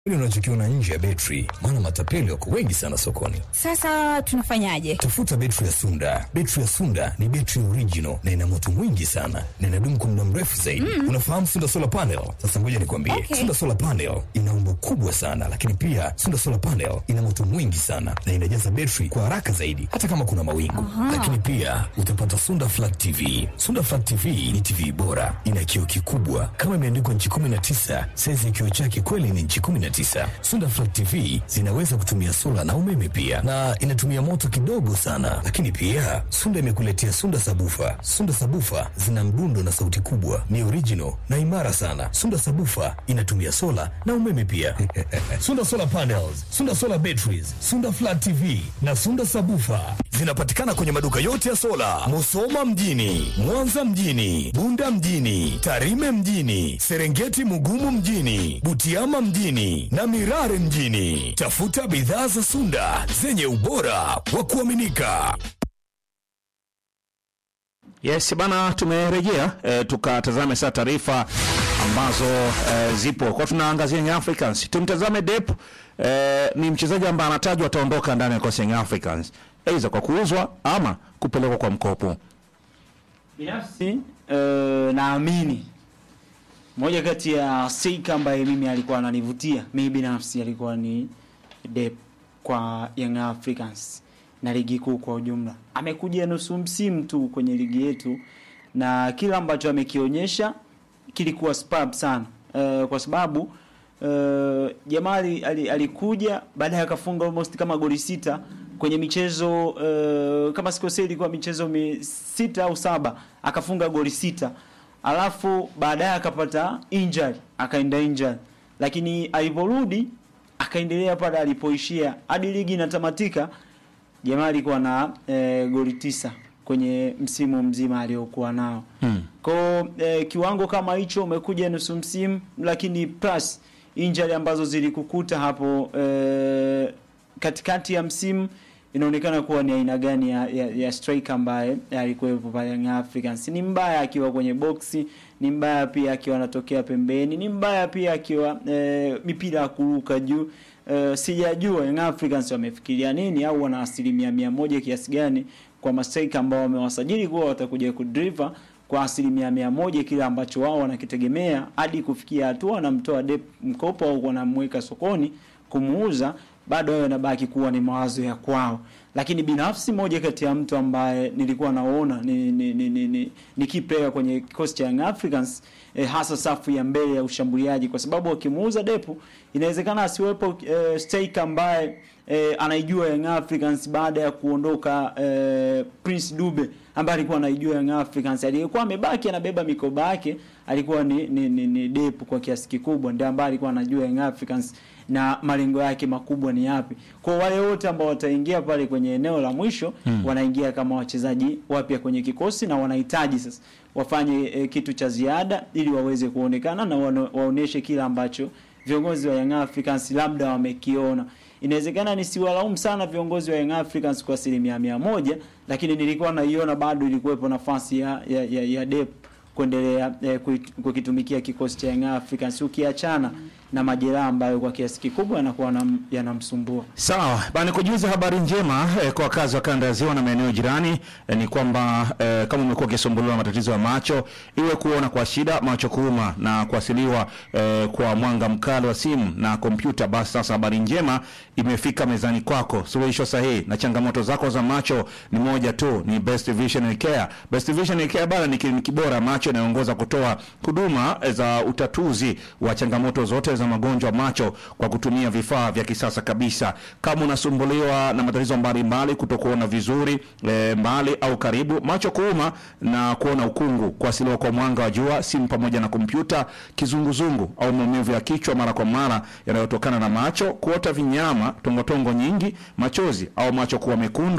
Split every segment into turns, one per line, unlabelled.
Kile unachokiona nje ya betri, maana matapeli wako wengi sana sokoni.
Sasa tunafanyaje?
Tafuta betri ya Sunda. Betri ya Sunda ni betri original na ina moto mwingi sana na inadumu kwa muda mrefu zaidi. Unafahamu Sunda Solar Panel? Sasa ngoja nikwambie.
Okay.
Sunda Solar Panel ina umbo kubwa sana, lakini pia Sunda Solar Panel ina moto mwingi sana na inajaza betri kwa haraka zaidi hata kama kuna mawingu. Lakini pia utapata Sunda Flat TV. Sunda Flat TV ni TV bora, ina kioo kikubwa kama imeandikwa nchi 19, saizi ya kioo chake kweli ni nchi 19. Sunda Flat TV zinaweza kutumia sola na umeme pia, na inatumia moto kidogo sana. Lakini pia Sunda imekuletea Sunda Sabufa. Sunda Sabufa zina mdundo na sauti kubwa, ni original na imara sana. Sunda Sabufa inatumia sola na umeme pia. Sunda Solar Panels, Sunda Solar Batteries, Sunda Flat TV na Sunda Sabufa zinapatikana kwenye maduka yote ya sola, Musoma mjini, Mwanza mjini, Bunda mjini, Tarime mjini, Serengeti Mugumu mjini, Butiama mjini na Mirare mjini. Tafuta bidhaa za Sunda zenye ubora wa kuaminika.
Yes bana, tumerejea e, tukatazame sasa taarifa ambazo e, zipo kwa tunaangazia Young Africans. Tumtazame Dep e, ni mchezaji ambaye anatajwa ataondoka ndani ya kikosi Young Africans, aidha kwa kuuzwa ama kupelekwa kwa mkopo.
Binafsi uh, naamini moja kati ya Seika ambaye mimi alikuwa ananivutia mimi binafsi alikuwa ni Dep kwa Young Africans na ligi kuu kwa ujumla. Amekuja nusu msimu tu kwenye ligi yetu na kila ambacho amekionyesha kilikuwa superb sana uh, kwa sababu uh, Jamali ali, alikuja baadaye akafunga almost kama goli sita kwenye michezo uh, kama sikosei ilikuwa michezo mi, sita au saba akafunga goli sita alafu baadaye akapata injury akaenda injury lakini aliporudi akaendelea pale alipoishia hadi ligi inatamatika jamaa alikuwa na e, goli tisa kwenye msimu mzima aliokuwa nao
Hmm.
Kwa e, kiwango kama hicho umekuja nusu msimu, lakini plus injury ambazo zilikukuta hapo e, katikati ya msimu inaonekana kuwa ni aina gani ya, ya, ya striker ambaye alikuwepo pale Young Africans. Ni mbaya akiwa kwenye boksi, ni mbaya pia akiwa anatokea pembeni, ni mbaya pia akiwa e, mipira ya kuruka juu. E, sijajua Young Africans wamefikiria nini au wana asilimia mia moja kiasi gani kwa mastrika ambao wamewasajili kuwa watakuja kudriva kwa asilimia mia moja kile ambacho wao wanakitegemea hadi kufikia hatua wanamtoa Dep mkopo au wanamweka sokoni kumuuza, bado hayo yanabaki kuwa ni mawazo ya kwao. Lakini binafsi, moja kati ya mtu ambaye nilikuwa naona ni ni, ni, ni, ni, ni key player kwenye kikosi cha Young Africans eh, hasa safu ya mbele ya ushambuliaji, kwa sababu wakimuuza Depu inawezekana asiwepo eh, striker ambaye eh, anaijua Young Africans baada ya kuondoka eh, Prince Dube ambaye alikuwa anaijua Young Africans. Aliyekuwa amebaki anabeba mikoba yake alikuwa ni, ni, ni, ni Depu kwa kiasi kikubwa, ndiye ambaye alikuwa anajua Young Africans na malengo yake makubwa ni yapi. Kwa wale wote ambao wataingia pale kwenye eneo la mwisho hmm, wanaingia kama wachezaji wapya kwenye kikosi na wanahitaji sasa wafanye e, kitu cha ziada ili waweze kuonekana na wana- waoneshe kile ambacho viongozi wa Young Africans labda wamekiona. Inawezekana nisiwalaumu sana viongozi wa Young Africans kwa asilimia mia moja, lakini nilikuwa naiona bado ilikuwepo nafasi ya, ya, ya, ya Dep kuendelea eh, kuit- kukitumikia kikosi cha Young Africans ukiachana na majeraha ambayo kwa kiasi kikubwa yanakuwa yanam- yanamsumbua.
Sawa bana, kujuza habari njema eh, kwa wakazi wa kanda ya ziwa na maeneo jirani eh, ni kwamba eh, kama umekuwa ukisumbuliwa na matatizo ya macho, iwe kuona kwa shida, macho kuuma na kuasiliwa eh, kwa mwanga mkali wa simu na kompyuta, basi sasa habari njema imefika mezani kwako. Suluhisho sahihi na changamoto zako za macho ni moja tu, ni Best Vision Care. Best Vision Care bana ni kliniki bora ya macho inayoongoza kutoa huduma za utatuzi wa changamoto zote za magonjwa ya macho kwa kutumia vifaa vya kisasa kabisa. Kama unasumbuliwa na matatizo mbalimbali, kutokuona vizuri e, mbali au karibu, macho kuuma na kuona ukungu, kuasiliwa kwa mwanga wa jua, simu pamoja na kompyuta, kizunguzungu au maumivu ya kichwa mara kwa mara yanayotokana na macho, kuota vinyama, tongotongo nyingi, machozi au macho kuwa mekundu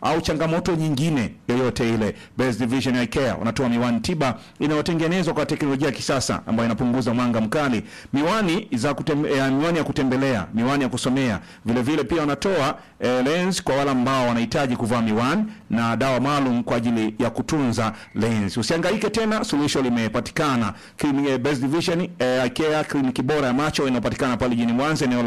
au changamoto nyingine yoyote ile, Best Vision Eye Care wanatoa miwani tiba inayotengenezwa kwa teknolojia ya kisasa ambayo inapunguza mwanga mkali, miwani za kutembe, eh, miwani ya kutembelea, miwani ya kusomea. Vile vile pia wanatoa eh, lens kwa wale ambao wanahitaji kuvaa miwani na dawa maalum kwa ajili ya kutunza lens. Usihangaike tena, suluhisho limepatikana. Clinic, eh, Best Vision eh, Eye Care, kliniki bora ya macho inayopatikana pale jijini Mwanza eneo la